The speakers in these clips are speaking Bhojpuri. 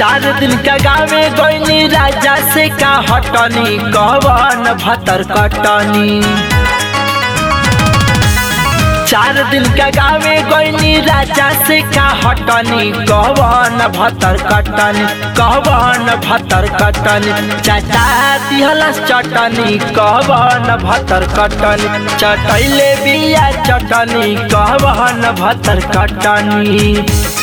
चार दिन का गावे गईनी राजा से का हटनी कवन भतर कटनी चार दिन का गावे गईनी राजा से का हटनी कवन भतर कटनी कवन भतर कटनी चाचा दिहलस चटनी कवन भतर कटनी चटैले बिया चटनी कवन भतर कटनी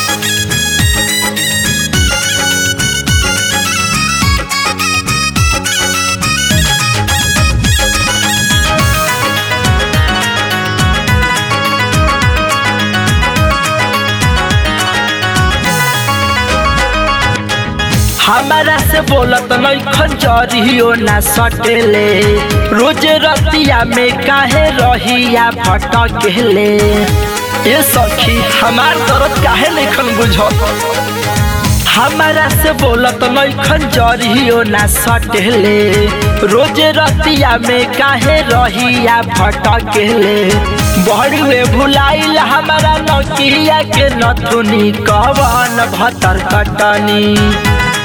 हमारा से बोलत नैखन जरियो ना सटेले रोज रतिया में काहे रहिया भटकेले ए सखी हमार दर्द काहे नैखन बुझत हमारा से बोलत नैखन जरियो ना सटेले रोज रतिया में काहे रहिया भटकेले बड़ुए भुलाइल हमारा नकिया के नथुनी कवन भतर कटनी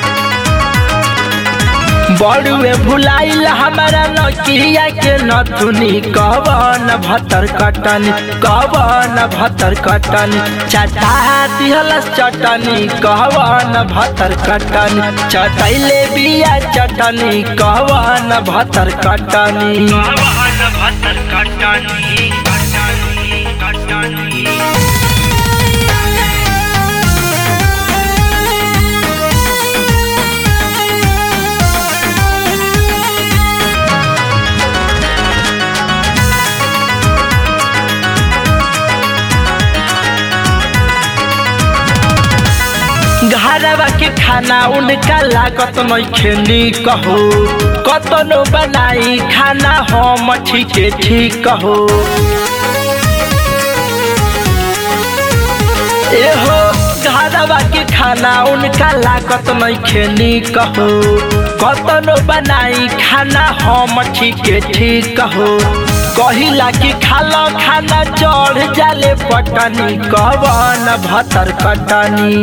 बड़ुए भुलाइल हमारा नकिया के नथुनी कवन भतर कटनी कवन भतर कटनी चटा दिहलस चटनी कवन भतर कटनी चटैले बिया चटनी कवन भतर कटनी कवन भतर कटनी कटनी कटनी घरवा के खाना उनका लागत नइखे कहो कतनो बनाई खाना हम ठीके ठीक कहो एहो घरवा के खाना उनका लागत नइखे कहो कतनो बनाई खाना हम ठीके ठीक कहो कहिला कि खालो खाना चढ़ जाले पटनी कवन भतर कटनी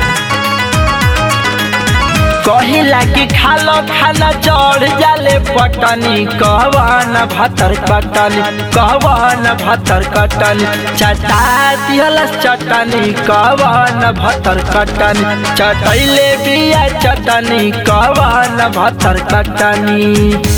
कहिला कि खालो खाना चढ़ जाले पटनी कवन भतर कटनी कवन भतर कटनी चटा दिहलस चटनी कवन भतर कटनी चटैले बिया चटनी कवन भतर कटनी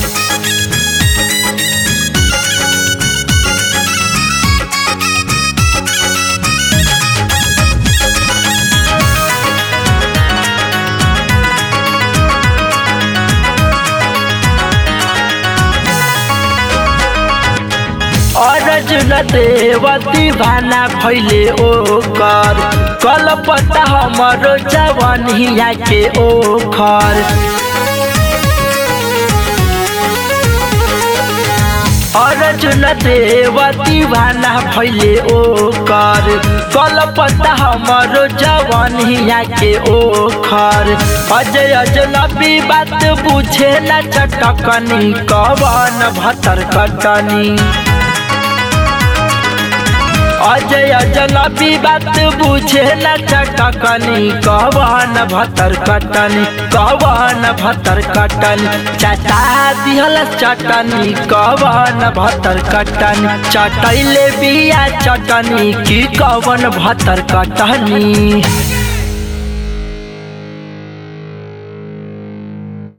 अर्जुन देवती भाना भैले ओकर कलपता हमरो जवनिया के ओखर अर्जुन देवती भाना भैले ओकर कलपता हमरो जवनिया के ओखर अजय अजनबी बात बुझे न चटकनी कवन भतर कटनी अजय जनबी बात बुझे न चटकनी कवन भतर कटनी कवन भतर कटनी चटा दिहल चटनी कवन भतर कटनी चटैले बिया चटनी की कवन भतर कटनी